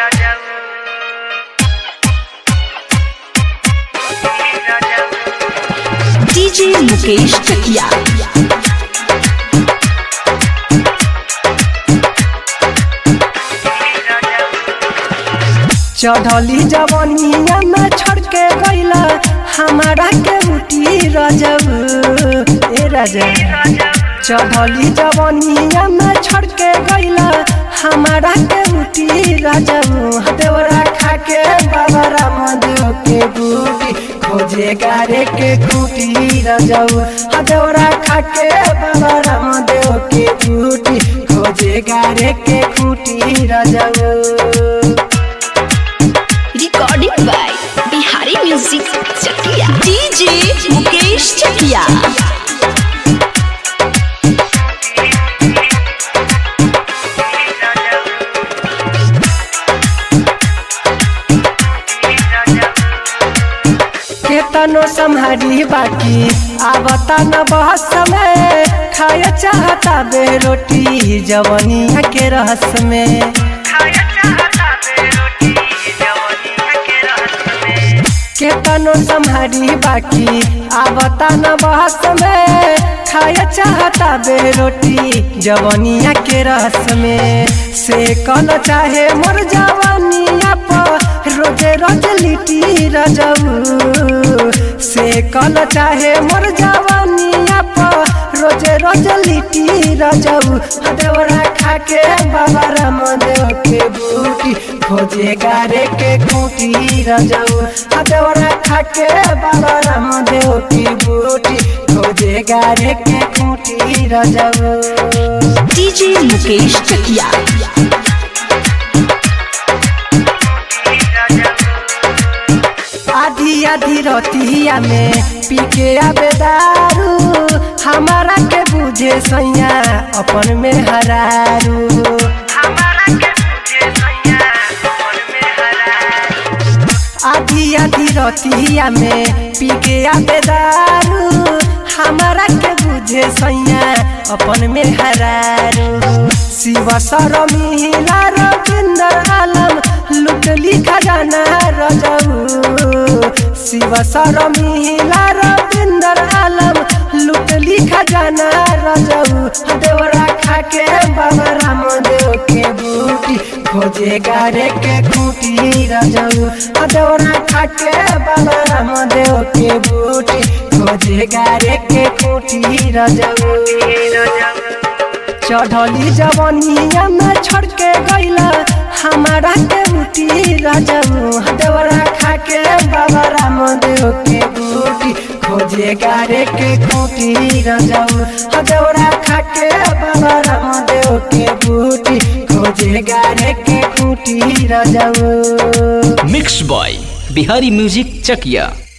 DJ Mukesh चकिया चढ़ली जवनिया में छोड़ के गईला हमारा के उठी रजब ए रजब चढ़ली जवनिया में छोड़ के गईला हमारा के उठी रजब देवरा खा के बाबा रामदेव के बूटी खोजे गारे के खूटी रजब देवरा खा के बाबा रामदेव के बूटी खोजे गारे के खूटी रजब recording by Bihari music Chakiya DJ Mukesh Chakiya केतनो सम्हारी बाकी आवता न बहस में खाए चाहता बे रोटी जवनिया के रहस में केतनो सम्हारी बाकी आवता न बहस में खाए चाहता बे रोटी जवनिया के रस में से कल चाहे मोर जवनिया पर रोजे रोज लिटी रजऊ से कल चाहे मोर जवनिया पर रोजे रोज लिटी रजऊ देवरा खा के बाबा रामदेव के बूटी खोजे गारे के खूटी रजऊ देवरा खा के बाबा रामदेव की बूटी खोजे गारे के खूटी रजऊ डीजे मुकेश चकिया आधी आधी रतिया में पी के आबे दारू हमारा के बुझे सैया अपन में हरारू आधी आधी रतिया में पी के आबे दारू हमारा के बुझे सैया अपन में हरारू शिव सरमिला रविंदर आलम लुटली खजाना रजऊ शिव सरमिला रविंदर आलम लुटली खजाना रजऊ देवरा खा के बाबा रामदेव के बूटी खोजे गारे के खूटी रजऊ देवरा खा के बाबा रामदेव के बूटी खोजे गारे के खूटी रजऊ चढ़ली जवनिया में छोड़ के गईला हमारा के उठी रजऊ देवरा खा के बाबा रामदेव के बूटी खोजे गारे के खूटी रजऊ देवरा खा के बाबा रामदेव के बूटी खोजे गारे के खूटी रजऊ mix by Bihari music Chakiya